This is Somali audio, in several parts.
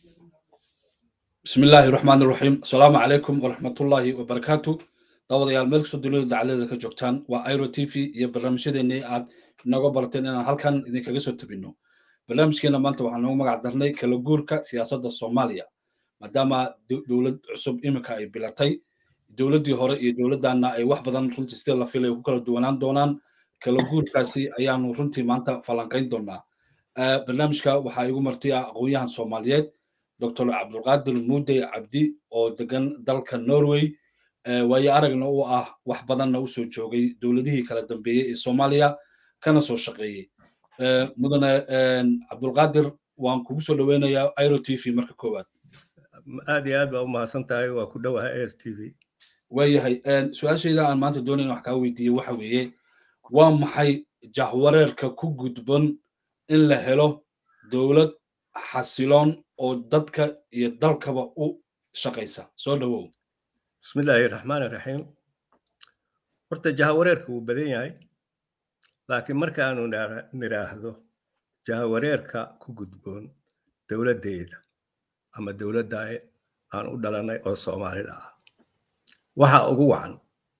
bismi illaahi raxmaan iraxiim asalaamu calaykum waraxmatullaahi wabarakaatu daawadayaal meel kastoo dunida dacaladeeda ka joogtaan waa iro t v iyo barnaamijyadeennii aad inooga barateen inaan halkan idinkaga soo tabinno barnaamijkeena maanta waxaan noogu magac darnay kala guurka siyaasadda soomaaliya maadaama dowlad cusub iminka ay bilatay dowladdii hore iyo dowladdanna ay wax badan runtii sidii la filay ku kala duwanaan doonaan kala guurkaasi ayaanu runtii maanta falanqayn doonaa barnaamijka waxaa igu marti ah aqoon-yahan soomaaliyeed dr cabdulqaadir muudey cabdi oo degan dalka norway waayo aragna u ah wax badanna u soo joogay dowladihii kala dambeeyey ee soomaaliya kana soo shaqeeyey mudane cabdulqaadir waan kugu soo dhoweynayaa iro t v marka koowaad aad iyo aad baa u mahadsan tahay waa ku dhowaha air t v waayahay su-aashayda aan maanta doonayn wax kaa weydiiyey waxa weeye waa maxay jahwareerka ku gudban in la helo dowlad xasiloon oo dadka iyo dalkaba u shaqaysa soo dhowow bismillaahi raxmaan iraxiim horta jahawareerka wuu badan yahay laakiin markaanu nidhaahdo jahawareerka ku gudboon dowladdeeda ama dowladda aan u dhalanay oo soomaalida ah waxa ugu wacan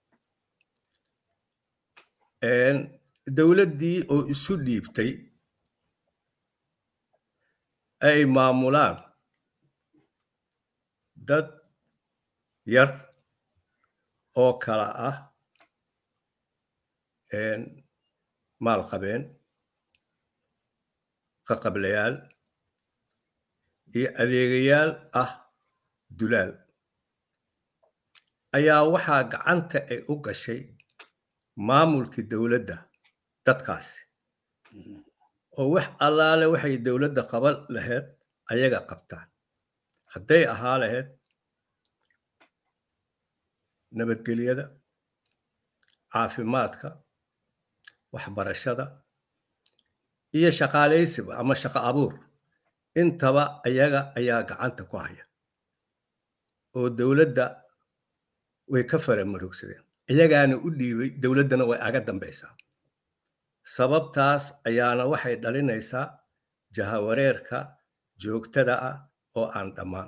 dowladdii oo isu dhiibtay ay maamulaan dad yar oo kala ah maalqabeen qaqablayaal iyo adeegayaal ah dulaal ayaa waxaa gacanta ay u gashay maamulkii dowladda dadkaasi oo wax allaale waxay dowladda qaban lahayd ayaga qabtaan hadday ahaa lahayd nabadgelyada caafimaadka waxbarashada iyo shaqaalaysiba ama shaqo abuur intaba ayaga ayaa gacanta ku haya oo dowladda way ka fara marogsadeen iyagaana u dhiibay dowladdana way aga dambaysaa sababtaas ayaana waxay dhalinaysaa jahawareerka joogtada ah oo aan dhammaan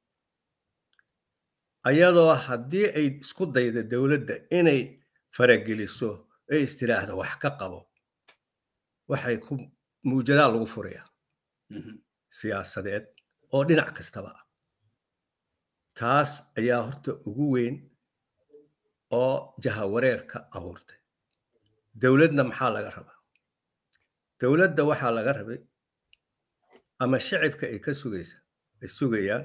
ayadoo haddii ay isku dayda dowladda inay farageliso ay istiraahda wax ka qabo waxay ku muujadaha lagu furaya siyaasadeed oo dhinac kastaba ah taas ayaa horta ugu weyn oo jahawareerka abuurtay dowladna maxaa laga rabaa dowladda waxaa laga rabay ama shacibka ay ka sugaysa ay sugayaan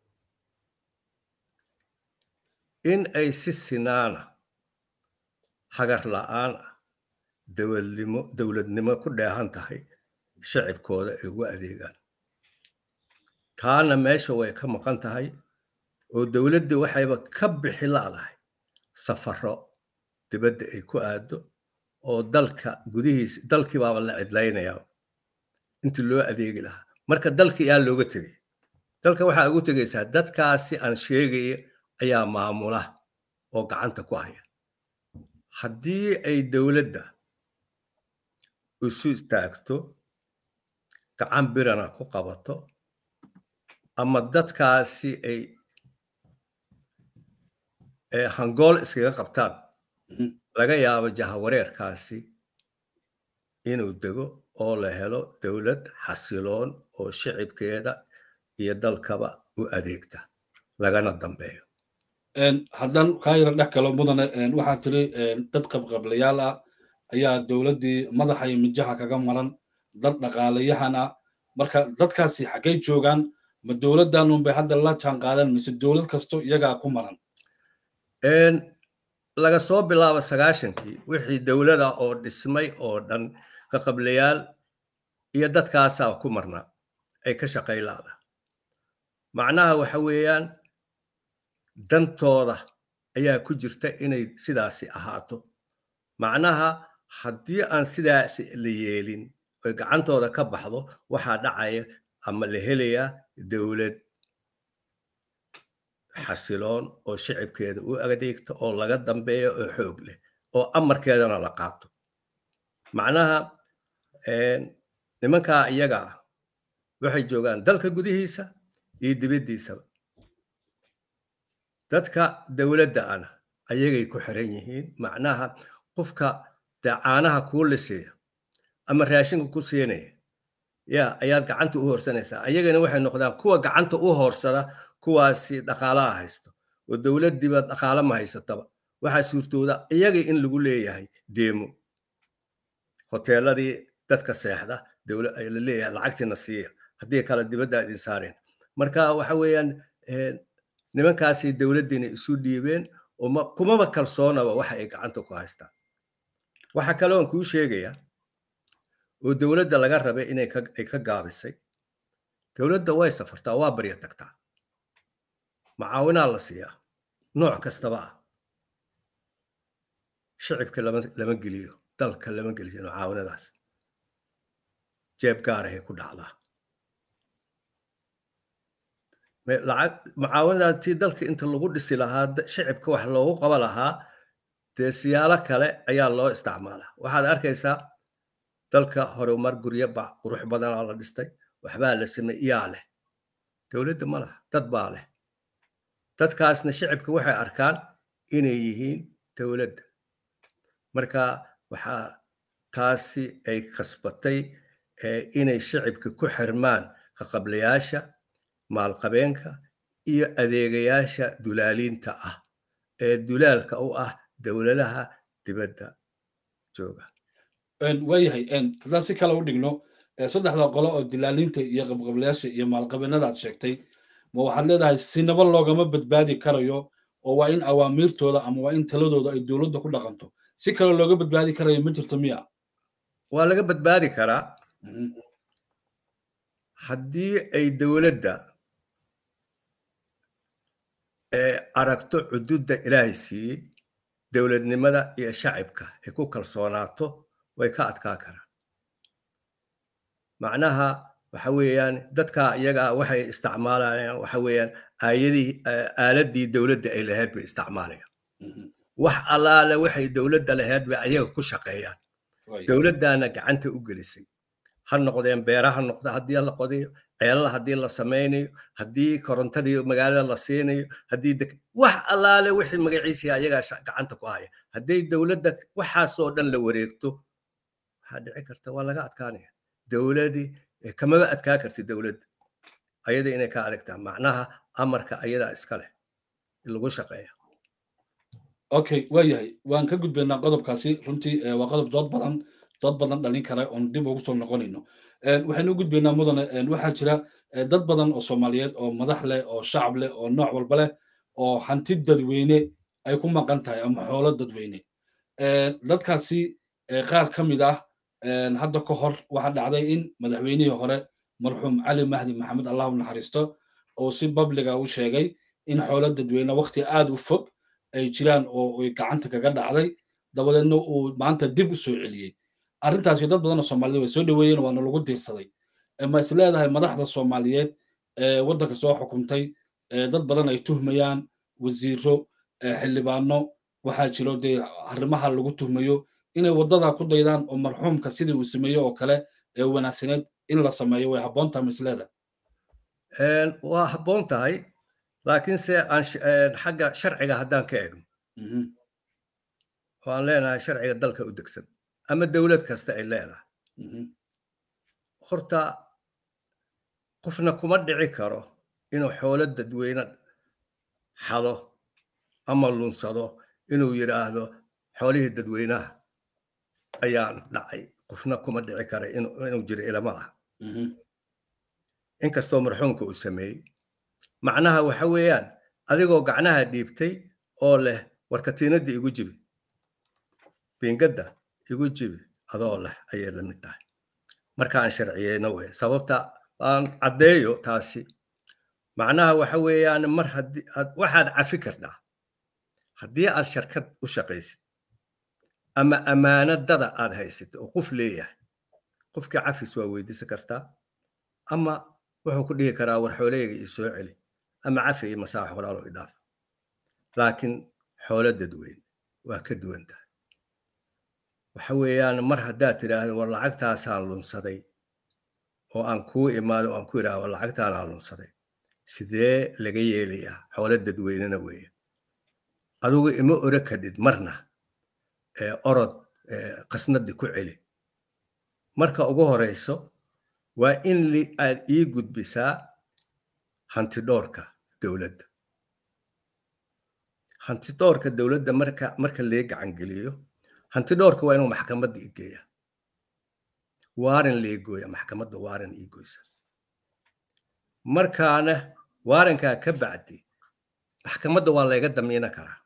in ay si sinaana hagar la'aan ah dowladnimo dowladnimo ku dheehan tahay shacibkooda ay ugu adeegaan taana meesha way ka maqan tahay oo dowladda waxayba ka bixi la'dahay safaro dibadda ay ku aado oo dalka gudihiisa dalkii baaba la cidlaynayaa intii loo adeegi lahaa marka dalkii yaa looga tegay dalka waxaa ugu tegaysaa dadkaasi aan sheegaya ayaa maamula oo gacanta ku haya haddii ay dowladda isu istaagto gacan birana ku qabato ama dadkaasi ay hangool iskaga qabtaan laga yaabo jahawareerkaasi inuu dego oo la helo dowlad xasiloon oo shicibkeeda iyo dalkaba u adeegta lagana dambeeyo haddaan kaa yara dhex galo mudane waxaa tiri dad qabqablayaal ah ayaa dowladdii madaxa iyo mijaha kaga maran dad dhaqaalayahan ah marka dadkaasi xaggay joogaan ma dowladdan unbay hadda la jaan qaadaan mise dowlad kasto iyagaa ku maran laga soo bilaabo sagaashankii wixii dowlada oo dhismay oo dhan qaqablayaal iyo dadkaasaa ku marnaa ay ka shaqay laada macnaha waxa weeyaan dantooda ayaa ku jirta inay sidaasi ahaato macnaha haddii aan sidaasi la yeelin oy gacantooda ka baxdo waxaa dhacaya ama la helayaa dowlad xasiloon oo shicibkeeda u adeegta oo laga dambeeyo oo xoog leh oo amarkeedana la qaato macnaha nimankaa iyaga ah waxay joogaan dalka gudihiisa iyo dibaddiisaba dadka dowladda ana ayagay ku xiran yihiin macnaha qofka dee caanaha kuu lisaya ama raashinka ku siinaya ya ayaad gacanta u horsanaysaa ayagana waxay noqdaan kuwa gacanta u horsada kuwaasi dhaqaalaha haysto oo dowladdiiba dhaqaala ma haysataba waxaa suurtooda iyaga in lagu leeyahay deemo hoteeladii dadka seexda la leeyahay lacagtiina siiya haddii kale dibadda idin saareen marka waxa weeyaan nimankaasay dowladdiina isu dhiibeen oo kumaba kalsoonaba waxa ay gacanta ku haystaan waxa kale oon kuu sheegayaa oo dowladda laga rabay inay ay ka gaabisay dowladda way safartaa waa barya tagtaa macaawinaa la siiyaa nooc kastaba ah shicibka lama geliyo dalka lama geliyo macaawinadaas jeeb gaarahay ku dhacdaa macaawinadaas tii dalka inta lagu dhisi lahaa shicibka wax loogu qaba lahaa dee siyaalo kale ayaa loo isticmaalaa waxaad arkaysaa dalka horumar guryo ba qurux badanaa la dhistay waxbaa la samey iyaa leh dowladda ma laha dad baa leh dadkaasna shicibka waxay arkaan inay yihiin dowladda marka waxaa taasi ay khasbatay inay shicibka ku xirmaan kaqablayaasha maalqabeenka iyo adeegayaasha dulaaliinta ah ee dulaalka u ah dowladaha dibadda jooga waayahay haddaan si kale u dhigno saddexda qolo oo dilaalinta iyo qabqablayaasha iyo maalqabeenada aad sheegtay ma waxaad leedahay sinaba loogama badbaadi karayo oo waa in awaamiirtooda ama waa in taladooda ay dowladda ku dhaqanto si kale looga badbaadi karayo ma jirto miya waa laga badbaadi karaa haddii ay dowladda aragto cududda ilaahay siiyey dowladnimada iyo shacibka ay ku kalsoonaato way ka adkaa karaan macnaha waxa weeyaan dadka iyaga waxay isticmaalayaan waxa weeyaan aayadii aaladii dowladda ay lahayd bay isticmaalayaan wax allaale waxay dowladda lahayd bay ayaga ku shaqeeyaan dowladdaana gacanta u gelisay ha noqdeen beera ha noqdo haddii la qodayo ceelala haddii la samaynayo haddii korontadii magaalada la siinayo haddii wax allaale wixii magaciisii ayagaa gacanta ku haya hadday dowladda waxaasoo dhan la wareegto waxaa dhici karta waa laga adkaanaya dowladii kamaba adkaa karti dowladda ayada inay ka adagtaa macnaha amarka ayadaa iska leh lagu shaqeeya okay waayahay waan ka gudbaynaa qodobkaasi runtii waa qodob dood badan dood badan dhalin kara oon dib ugu soo noqonayno waxaynu u gudbaynaa mudane waxaa jira dad badan oo soomaaliyeed oo madax leh oo shacab leh oo nooc walba leh oo hanti dadweyne ay ku maqan tahay ama xoolo dadweyne dadkaasi qaar ka mid ah hadda ka hor waxaa dhacday in madaxweynihii hore marxuum cali mahdi maxamed allah u naxariisto oo si babliga u sheegay in xoolo dadweyne waqti aad u fog ay jiraan oo ay gacanta kaga dhacday dabadeedna uu maanta dib u soo celiyey arrintaasi dad badan oo soomaaliyed way soo dhoweeyeen waana lagu diirsaday ma is leedahay madaxda soomaaliyeed ee waddanka soo xukumtay dad badan ay tuhmayaan wasiiro xildhibaano waxaa jiro dee arrimaha lagu tuhmayo inay waddada ku daydaan oo marxuumka sidii uu sameeyo oo kale ee wanaagsaneed in la sameeyo way habboon tahay ma is leedahay waa habboon tahay laakiinse aan xagga sharciga haddaan ka eegno oo aan leenahay sharciga dalka u degsan ama dowlad kasta ay leedahay horta qofna kuma dhici karo inuu xoolo dadweyne xado ama lunsado inuu yidhaahdo xoolihii dadweynaha ayaan dhacay qofna kuma dhici kara inuu jiro ilama ah inkastoo marxuumka uu sameeyey macnaha waxa weeyaan adigoo gacnaha dhiibtay oo leh warkatiinadda igu jibi biingadda igu jibi adoo leh ayay la mid tahay markaan sharciyeyno wey sababta aan caddeeyo taasi macnaha waxa weeyaan mar haddii waxaad cafi kartaa haddii aad sharkad u shaqaysid ama ammaanadada aad haysid oo qof leeyahay qofkii cafis waa weydiisan kartaa ama wuxuu ku dhihi karaa war xooleyga ii soo celi ama cafi iyo masaax walaalo idhaaf laakiin xoolo dadweyne waa ka duwan tahay waxa weeyaan mar haddaad tidhaahdo war lacagtaasaan lunsaday oo aan kuu imaado aan ku idhaahdo war lacagtaanaan lunsaday sidee laga yeelayaa xoolo dadweynena weeye adugu ima ore kadhid marna orod qasnadi ku celi marka ugu horeyso waa in aad ii gudbisaa hantidhoorka dowladda hantidhoorka dowladda marka marka lee gacangeliyo hantidhoorka waa inuu maxkamadda i geeya waaran lee gooya maxkamadda waaran ii goysa markaana waarankaa ka bacdi maxkamadda waa layga damiina karaa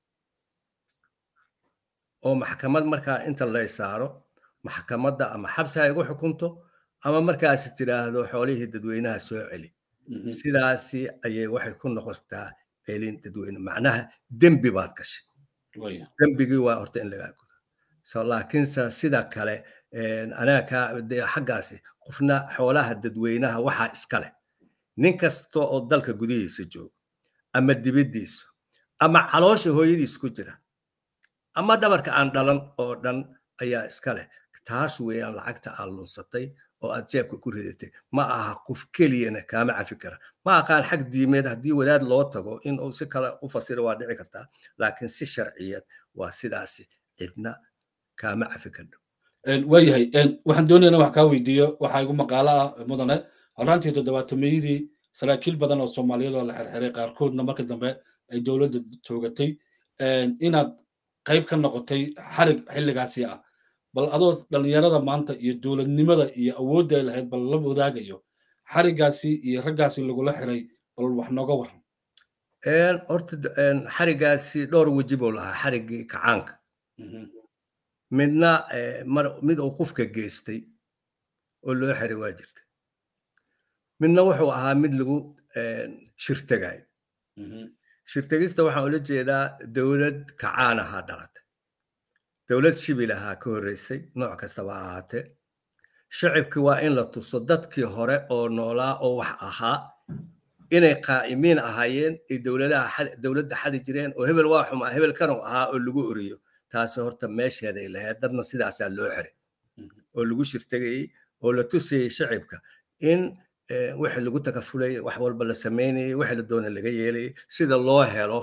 oo maxkamad markaa inta lay saaro maxkamadda ama xabsi ha igu xukunto ama markaas tidhaahdo xoolihii dadweynaha soo celi sidaasi ayay waxay ku noqotaa celin dadweyne macnaha dembi baad gashay dembigii waa horta in lagaa gudo so laakiinse sida kale anaga xaggaasi qofna xoolaha dadweynaha waxaa iska leh nin kasta oo dalka gudihiisa jooga ama dibaddiisa ama caloosha hooyadiis ku jira ama dhabarka aan dhalan oo dhan ayaa iska leh taas weeyaan lacagta aad lunsatay oo aad jeebka ku ridatay ma aha qof keliyana kaama cafi kara ma aqaan xag diimeed haddii wadaad loo tago in uu si kale u fasiro waa dhici kartaa laakiin si sharciyeed waa sidaasi cidna kaama cafi kardho waayahay waxaan doonaynaa wax kaa weydiiyo waxaa igu maqaalo ah mudane horaantii toddobaatameyadii saraakiil badan oo soomaaliyeed oo la xirxiray qaarkoodna marka dambe ay dowladda toogatay inaad qayb ka noqotay xarig xilligaasi ah bal adoo dhallinyarada maanta iyo dowladnimada iyo awoodda ay lahayd bal la wadaagayo xarigaasi iyo raggaasi lagula xiray bal wax nooga waran horta xarigaasi dhowr weji buu lahaa xarigii kacaanka midna mid uu qofka geystay oo loo xiray waa jirta midna wuxuu ahaa mid lagu shirtagayo shirtegista waxaan ula jeedaa dowlad kacaan ahaa dhalatay dowlad shibil ahaa ka horreysay nooc kastaba ahaatee shacibki waa in la tuso dadkii hore oo noolaa oo wax ahaa inay qaa'imiin ahaayeen ay dowladaha dowladda xadi jireen oo hebel waa xumaa hebel kanuu ahaa oo lagu oriyo taasi horta meesheeday lahayd dadna sidaasaa loo xiray oo lagu shirtegayey oo la tusayey shacibka in wixii lagu takafulayay wax walba la samaynayay wixii la doona laga yeelayay sida loo helo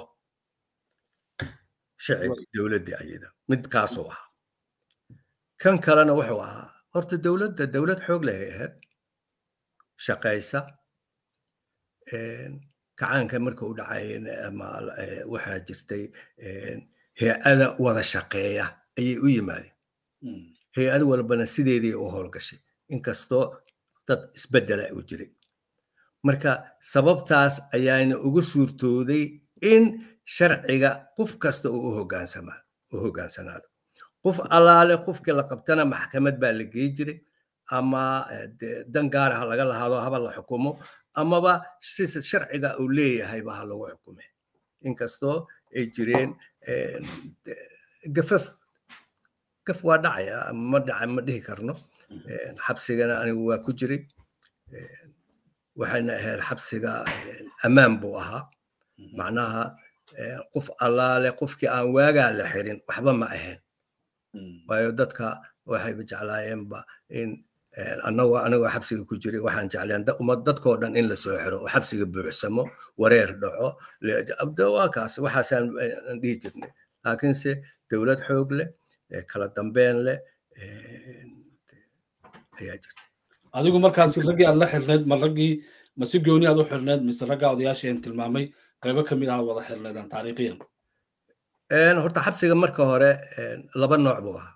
shacib dowladdii ayada midkaasuu ahaa kan kalena wuxuu ahaa horta dowladda dowlad xoog lehay ahayd shaqaysa kacaanka marka u dhacayeen ama waxaa jirtay hay-ada wada shaqeeya ayay u yimaadeen hay-ad walbana sideedii u howlgashay inkastoo dad isbeddela u jiray marka sababtaas ayaana ugu suurtooday in sharciga qof kasta uu u hogaansanaado qof allaale qofkii la qabtana maxkamad baa la gey jiray ama dan gaar ha laga lahaado haba la xukumo amaba si sharciga uu leeyahayba ha lagu xukume inkastoo ay jireen gafaf gaf waa dhacaya ma dhaca ma dhihi karno xabsigana anigu waa ku jiray waxayna ahayd xabsiga ammaan buu ahaa macnaha qof allaale qofkii aan waagaa la xirin waxba ma ahayn waayo dadka waxayba jeclaayeenba in anagoo anagoo xabsiga ku jiray waxaan jecleen umad dadkoo dhan in la soo xiro oo xabsiga buuxsamo wareer dhaco waa kaas waxaasaan dhihi jirnay laakiinse dowlad xoog leh kala dambeyn leh ayaa jirta adigu markaasi raggii aad la xirneed ma raggii ma si gooni aad u xirneed mise ragga odayaashii aan tilmaamay qaybo ka mid ah wada xirneedaan taariikhiyan horta xabsiga marka hore laba nooc buu ahaa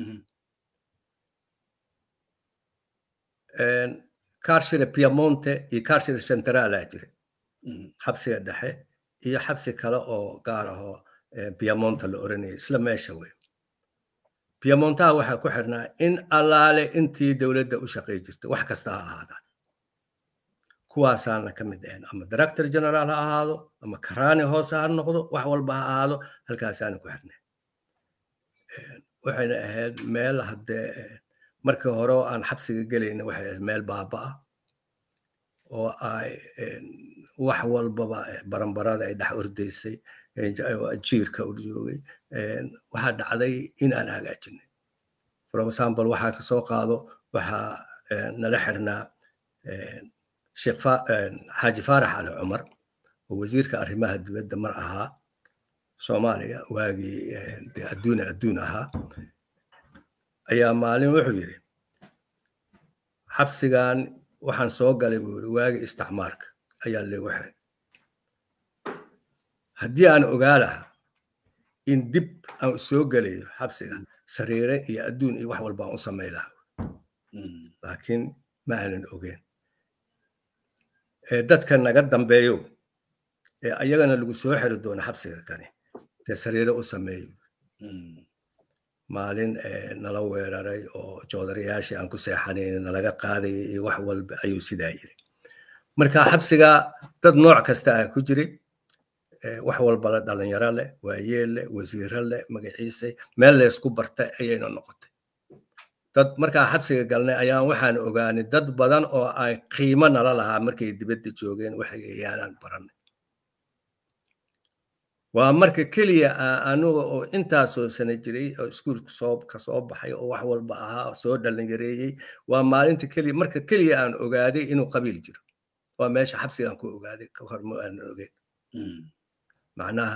carshire piamonte iyo carshire centralaa jira xabsiga dhexe iyo xabsi kale oo gaar ahoo piamonte la oranayay isla meesha wey piamontaha waxaa ku xirnaa in allaale intii dowladda u shaqay jirtay wax kasta ha ahaadaan kuwaasaana ka mid ahayn ama director general ha ahaado ama karaani hoose ha noqdo wax walba ha ahaado halkaasaana ku xirnay waxayna ahayd meel haddee markii hore oo aan xabsiga gelayna waxay ahayd meel baaba ah oo ay wax walbaba baranbarada ay dhex ordaysay jiirka u joogay waxaa dhacday in aan hagaajinay for example waxaa kasoo qaado waxaa nala xirnaa xaaji faarax cali cumar oo wasiirka arrimaha dibadda mar ahaa soomaaliya waagii adduuna adduun ahaa ayaa maalin wuxuu yidhi xabsigan waxaan soo galay buu yidhi waagii isticmaarka ayaa leegu xiray haddii aan ogaa lahaa in dib aan soo gelayo xabsiga sariire iyo adduun iyo wax walba aan u samay lahaa laakiin ma aanan ogeen dadka naga dambeeyo ee ayagana lagu soo xiri doono xabsiga kani dee sariire u sameeyo maalin nala weeraray oo joodarayaashii aan ku seexanayn nalaga qaadayay iyo wax walba ayuu sidaa yiri marka xabsiga dad nooc kasta ah ku jiray wax walba le dhalinyaro leh waayeel leh wasiiro leh magaciise meel laysku bartay ayayna noqotay dad markaa xabsiga galnay ayaan waxaan ogaanay dad badan oo ay qiimo nala lahaa markay dibadda joogeen waxyaanaan baranay waa marka keliya anuga oo intaasoo sana jiray oo iskuulka soo kasoo baxay oo wax walba ahaa oo soo dhalinyareeyey waa maalinta keliya marka keliya aan ogaaday inuu qabiil jiro waa meesha xabsigaan ku ogaaday ka hor ma aanan ogeyn macnaha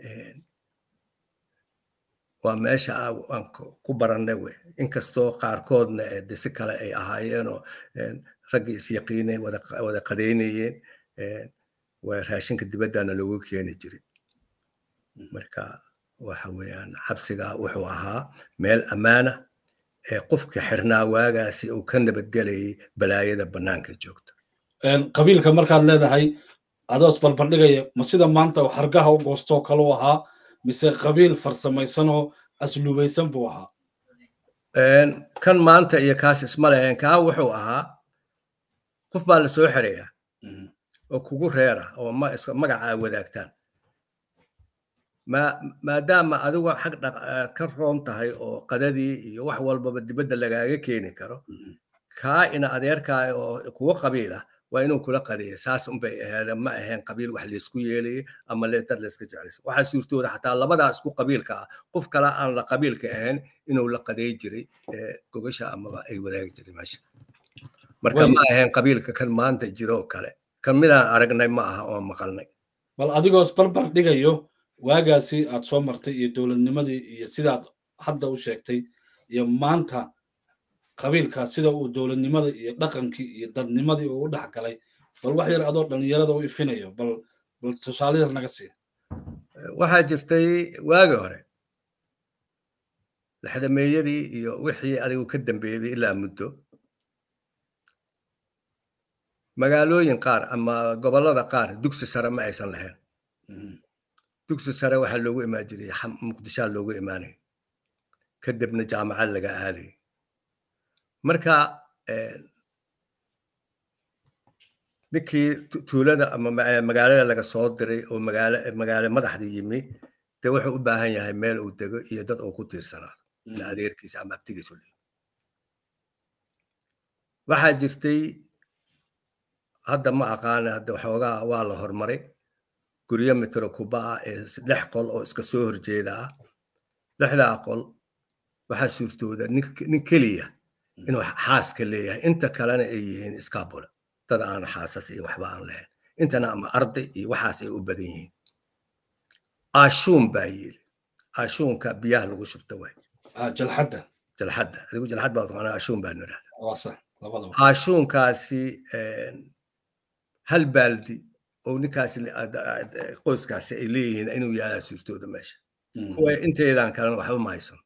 waa meesha aan ku barannay wey inkastoo qaarkoodna de si kale ay ahaayeenoo raggii isyaqiinay wada qadaynayeen waa raashinka dibaddana loogu keeni jiray marka waxa weeyaan xabsiga wuxuu ahaa meel ammaana ee qofka xirnaa waagaasi uu ka nabadgelayay balaayada bannaanka joogta qabiilka markaad leedahay adoos balbardhigaya ma sida maanta hargaha u goostoo kale u ahaa mise qabiil farsamaysanoo asluubaysan buu ahaa kan maanta iyo kaas isma lahayn kaa wuxuu ahaa qof baa la soo xirayaa oo kugu reera oo magaca ay wadaagtaan maadaama adigu xag ka roon tahay oo qadadii iyo wax walbaba dibadda lagaaga keeni karo kaa ina adeerkaa oo kuwa qabiil ah waa inuu kula qadeeya saas unbay ahayd ma ahayn qabiil wax laysku yeelayay ama dad layska jeclaysa waxaa suurtooda xataa labadaa isku qabiilka ah qof kale aan la qabiilka ahayn inuu la qadeey jiray gogasha amaba ay wadaagi jiray meesha marka ma ahayn qabiilka kan maanta jiro oo kale kan midaan aragnay ma aha oo maqalnay bal adigoos barbar dhigayo waagaasi aad soo martay iyo dowladnimadii iyo sidaad hadda u sheegtay iyo maanta qabiilkaas sida uu dowladnimada iyo dhaqankii iyo dadnimadii uu u dhex galay bal wax yar adoo dhallinyarada u ifinayo bal bal tusaale yar naga sii waxaa jirtay waagi hore laxdameeyadii iyo wixii adigu ka dambeeyey ilaa muddo magaalooyin qaar ama gobollada qaar dugsi sare ma aysan lahayn dugsi sare waxaa loogu imaan jiray muqdishaa loogu imaanay kadibna jaamacad laga aaday marka ninkii tuulada ama magaalada laga soo diray oo magaalo madaxda yimi dee wuxuu u baahan yahay meel uu dego iyo dad uu ku tiirsanaado ila adeerkiisa ama abtigiisu leeyo waxaa jirtay hadda ma aqaana hadda waxoogaa waa la hormaray guryo mitro kuba ah ee lix qol oo iska soo horjeeda ah lixdaa qol waxaa suurtooda nin keliya inuu xaaska leeyahay inta kalena ay yihiin iskabula dad aan xaasas iyo waxba aan lahayn intana ama arday iyo waxaas ay u badan yihiin ashuun baa yiri ashuunka biyaha lagu shubta waay jalxadda jalxadda adigu jalxad baa taqaanaa ashuun baa nidhahda waa sax labadaba ashuunkaasi hal baaldi oo ninkaasi qoyskaasi ay leeyihiin inuu yaalaa suurtooda meesha kuwa inteedan kalena waxba ma haysan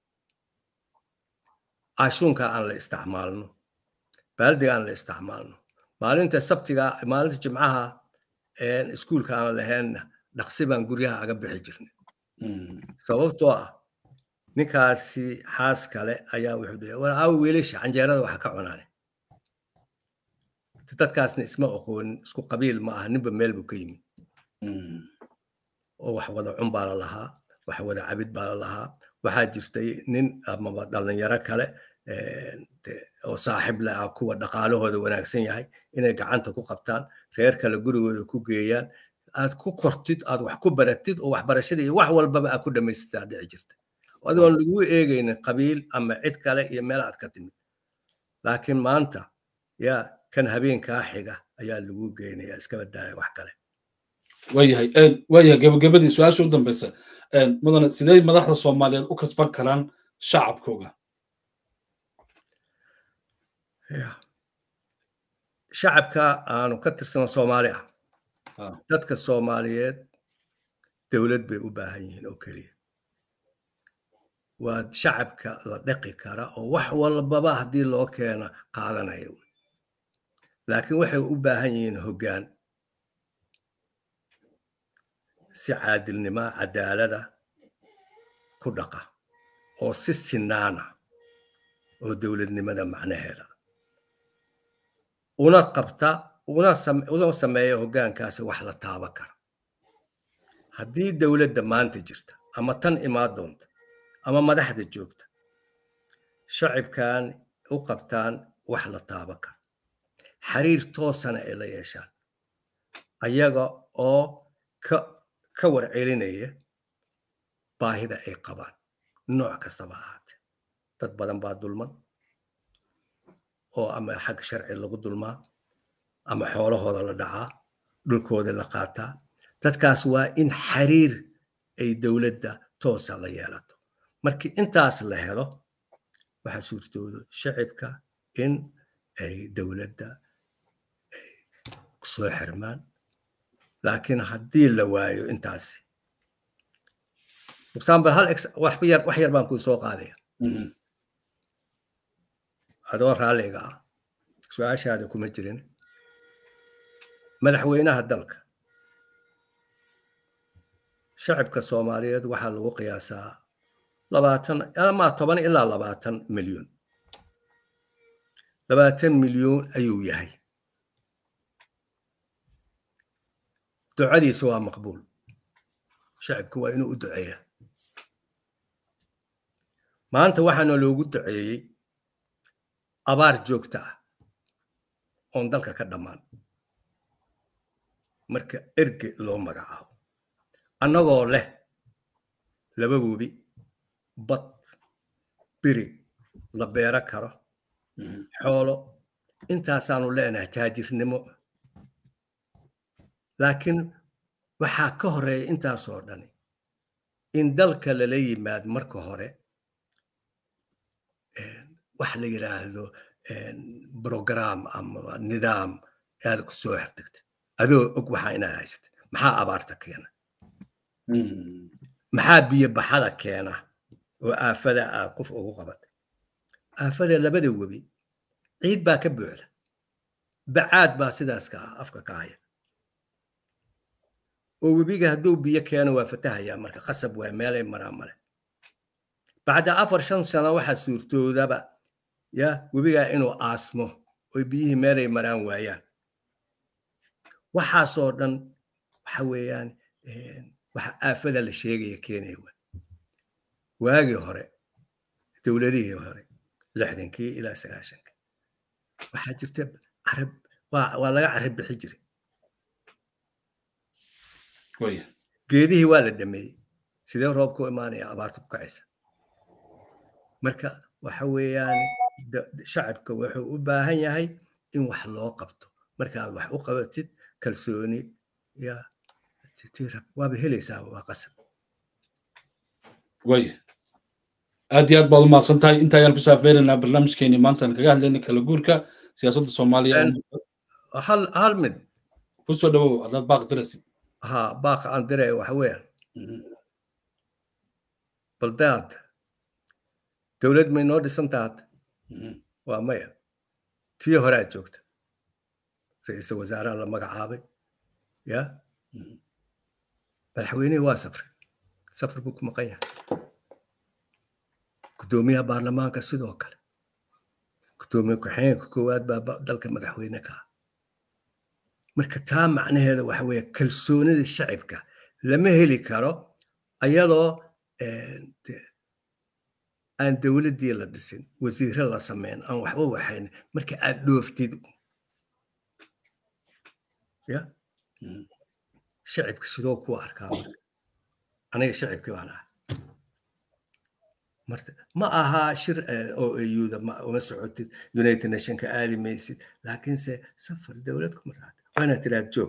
ashuunka aan la isticmaalno baaldiga aan la isticmaalno maalinta sabtiga maalinta jimcaha iskuulka aan lahaynna dhaqsi baan guryaha aga bixi jirnay sababtoo ah ninkaasi xaas kale ayaa wuxuu dhihi war aawo wiilasha canjeerada waxa ka cunaane dadkaasna isma aqoonin isku qabiil ma aha ninba meel buu ka yimid oo wax wada cun baa la lahaa wax wada cabid baa la lahaa waxaa jirtay nin amaba dhalinyaro kale oo saaxib le ah kuwa dhaqaalahooda wanaagsan yahay inay gacanta ku qabtaan reer kale gurigooda ku geeyaan aad ku kortid aad wax ku baratid oo waxbarashada iyo wax walbaba aad ku dhamaystitaa dhici jirta adoon lagu eegaynin qabiil ama cid kale iyo meel aad ka timid laakiin maanta yaa kan habeenkaa xiga ayaa lagu geynaya iskaba daaya wax kale waayahay waayahay gabagabadii su-aasha u dambeysa mudane sidee madaxda soomaaliyeed u kasban karaan shacabkooga shacabka aanu ka tirsano soomaali ah dadka soomaaliyeed dowlad bay u baahan yihiin oo keliya waa shacabka la dhaqi kara oo wax walbaba haddii loo keena qaadanaya laakiin waxay u baahan yihiin hoggaan si caadilnima cadaalada ku dhaqa oo si sinaana oo dowladnimada macnaheeda una qabta una sameeya hoggaankaasi wax la taaba kara haddii dowladda maanta jirta ama tan imaa doonta ama madaxda joogta shacibkan u qabtaan wax la taaba kara xiriir toosana ay la yeeshaan ayaga oo ka ka warcelinaya baahida ay qabaan nooc kastaba ahaatee dad badan baa dulman oo ama xag sharci lagu dulmaa ama xoolahooda la dhacaa dhulkooda la qaataa dadkaas waa in xiriir ay dowladda toosa la yeelato markii intaas la helo waxaa suurtoodo shacibka in ay dowladda soo xirmaan laakiin haddii la waayo intaasi example hal wax yar wax yar baan kuu soo qaadaya adoo raalliga ah su-aashaada kuma jirin madaxweynaha dalka shacibka soomaaliyeed waxaa lagu qiyaasaa labaatan ama toban ilaa labaatan milyan labaatan milyan ayuu yahay ducadiisa waa maqbuul shacibku waa inuu u duceeya maanta waxaana loogu duceeyey abaar joogta ah oon dalka ka dhammaan marka erge loo magacaabo annagoo leh laba webi bad biri la beero karo xoolo intaasaanu leenahay taajirnimo laakiin waxaa ka horeeya intaasoo dhani in dalka lala yimaad marka hore wax la yidhaahdo brogram ama nidaam aad ku soo xirtagta adoo og waxaa inaad haysata maxaa abaarta keena maxaa biyo baxada keena oo aafada aad qof ugu qabatay aafada labada webi ciid baa ka buuxda bacaad baa sidaas ka ah afka ka haya oo webiga hadduu biyo keeno waa fatahayaa marka qasab waa meelay maraan male bacda afar shan sano waxaa suurtoodaba ya webigaa inuu aasmo oy biyihii meelay maraan waayaan waxaasoo dhan waxa weeyaan waxa aafada la sheegaya keenaya waa waagii hore dowladihii hore lixdankii ilaa sagaashankii waxaa jirta carab waa laga carab bixi jiray geedihii waa la dhameeyey sidee roobka u imaanaya abaarta ku kacaysa marka waxa weeyaan shacabka wuxuu u baahan yahay in wax loo qabto markaad wax u qabatid kalsooni ya waaba helaysaa waa qasab way aad iyo aad baad u mahadsan tahay inta ayaan kusoo afbeeraynaa barnaamijkeeni maantaan kaga hadlayna kala guurka siyaasadda soomaaliya hal hal mid kusoo dhawow haddaad baaq dirasid ha baaqa aan diraya waxa weeyaan baldaad dowlad may noo dhisan tahat waa maya tii horaa joogta ra-iisul wasaaraha la magacaabay ya madaxweynihii waa safray safar buu ku maqan yahay guddoomiyaha baarlamaanka sidoo kale guddoomiye ku-xigeenka koowaad baa dalka madaxweyne ka ah marka taa macnaheeda waxa weeye kalsoonida shacibka lama heli karo ayadoo aan dowladdii la dhisin wasiire la sameyn aan waxba waxayn marka aad dhooftid ya shacibka sidoo kuwa arkaa marka aniga shacibkii baan ahay marta ma aha shir oo auda uma socotid united nationka aadi maysid laakiinse safar dowlad kuma raacda waa inaad tiraad joog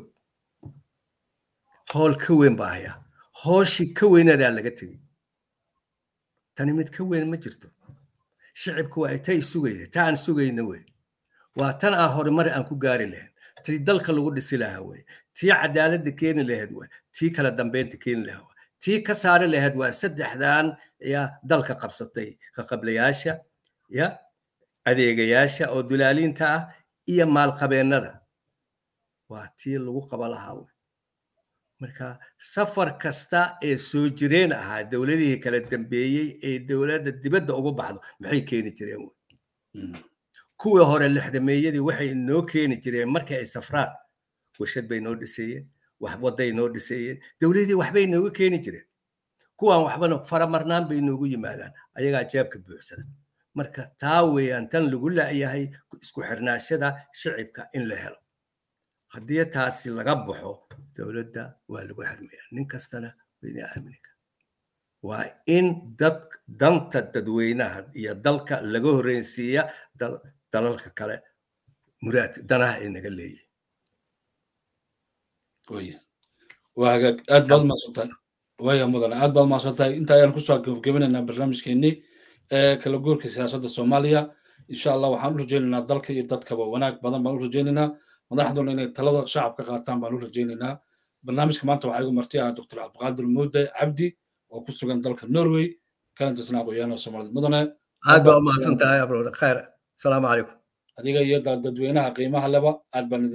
howl ka weyn baa hayaa hooshii ka weynadaa laga tegey tani mid ka weyn ma jirto shicibku waa tay sugayda ta aan sugayna wey waa tan aan horumar aan ku gaari lahayn tii dalka lagu dhisi lahaa wey tii cadaaladda keeni lahayd waa tii kala dambeynta keeni lahaa waa tii ka saari lahayd waa saddexdan ya dalka qabsatay kaqablayaasha ya adeegayaasha oo dulaaliinta ah iyo maalqabeennada waa tii lagu qaba lahaa wey marka safar kasta ee soo jireen ahaa dowladihii kala dambeeyey ee dowladda dibadda ugu baxdo maxay keeni jireen wey kuwii hore lixdameeyadii waxay inoo keeni jireen markii ay safraan warshad bay noo dhiseeyeen waxwaday noo dhiseeyeen dowladii waxbay nooga keeni jireen kuwan waxbana faramarnaan bay noogu yimaadaan ayagaa jeebka buuxsada marka taa weeyaan tan lagu la'yahay isku xirnaashada shicibka in la helo haddii taasi laga baxo dowladda waa lagu xirmaya nin kastana wayna aamini waa in dad danta dadweynaha iyo dalka laga horreynsiiya dalalka kale muraad danaha ay naga leeyihin waa hagaag aad baad umahadsantahay waya mudane aad baad umahadsantahay inta ayaan kusoo gebagabinaynaa barnaamijkeenii ee kala guurka siyaasadda soomaaliya insha allah waxaan u rajaynaynaa dalka iyo dadkaba wanaag badan baan u rajaynaynaa madaxduna inay talada shacabka qaataan baan u rajaynaynaa barnaamijka maanta waxaa igu marti ah dr cabdiqaadir muude cabdi oo ku sugan dalka norway kana tirsanaa aqoonyahanada soomaalida mudane aad baa umahadsan tahay abroor khayr asalaamu calaykum adiga iyo dadweynaha qiimaha leba aad baan